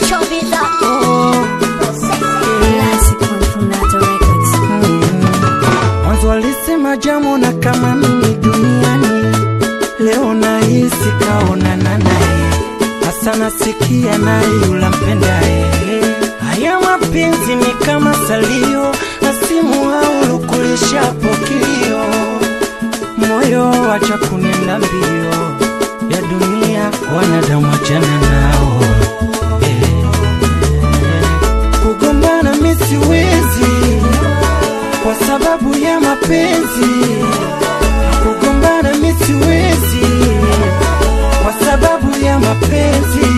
Mwanzo alisema jamu na kama mimi duniani, leo nahisi kaonana naye, hasa nasikia naye yula mpendaye. Haya mapenzi ni kama salio na simu au lukulishapo kilio, moyo wacha kunenda mbio ya dunia, wanadamu wachana nao eh. Kugombana mi siwezi kwa sababu ya mapenzi. Kugombana mi siwezi kwa sababu ya mapenzi.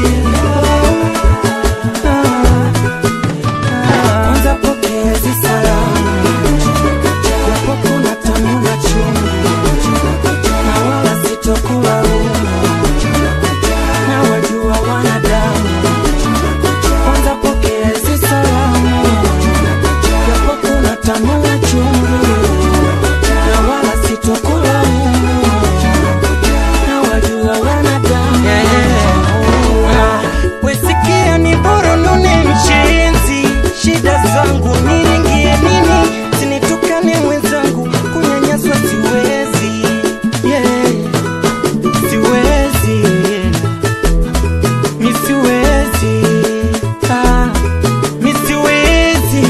Ah, ah, Kwanza pokea hizi salamu, japo kuna tamu na chungu, na wala sitokulaumu, na wajua wanadamu. Kwanza pokea hizi salamu japo kuna tamu na chungu, na wala sitokulaumu, na wajua wanadamu. Ah, Wesikia ni bora nune mchenzi, shida zangu niringie nini, sinitukane mwenzangu, kunyanyaswa siwezi, yeah, siwezi mi siwezi, ah, mi siwezi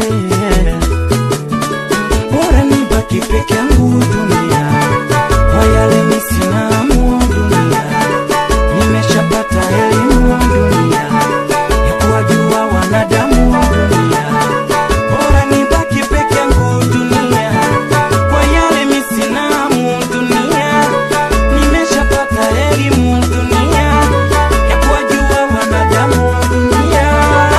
bora nibaki peke yangu dunia, kwa yale mi sina hamu dunia, nimeshapata elimu dunia ya kuwajua wanadamu dunia, bora nibaki peke yangu dunia, kwa yale mi sina hamu dunia, nimeshapata elimu dunia ya kuwajua wanadamu dunia.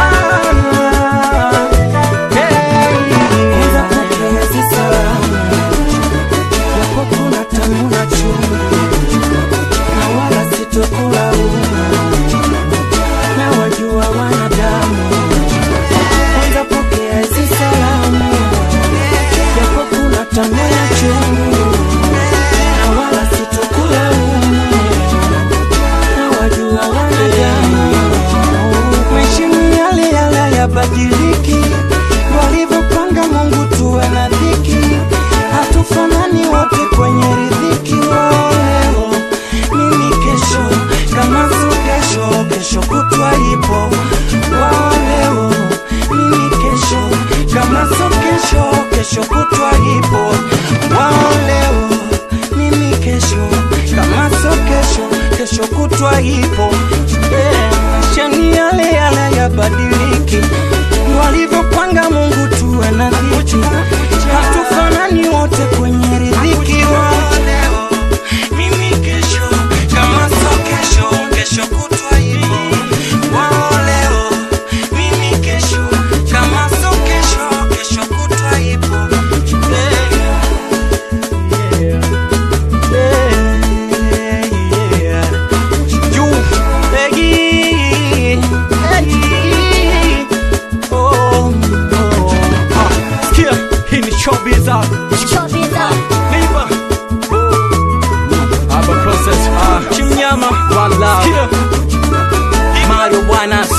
Kwanza pokea hizi salamu, japo kuna tamu na chungu, na wala sitokulaumu, na wajua wanadamu. Kwanza pokea hizi salamu, japo kuna tamu na chungu, na wala sitokulaumu, na wajua wanadamu. Mheshimu yale yale yabadiliki, walivyopanga Mungu tuwe na dhiki, hatufanani wote kwenye riziki. Wao leo mimi kesho, kama sio kesho, kesho kutwa ipo. Wao leo mimi kesho, kama sio kesho, kesho kutwa ipo. Wao leo mimi kesho, kama sio kesho, kesho kutwa ipo. Yeah, maisha ni yale yale yabadiliki, walivyopanga Mungu tuwe na dhiki, hatufanani wote kwenye riziki. Wao leo mimi kesho, kama sio kesho, kesho kutwa ipo. Wao leo mimi kesho, kama sio kesho, kesho kutwa ipo. Yeah. Yeah. Yeah. Juu, Peggy, Peggy. Oh, oh. Ah, sikia, hii ni showbiz ah. Lipa. Aba process ah. Chimnyama. One love. Sikia. Marijuana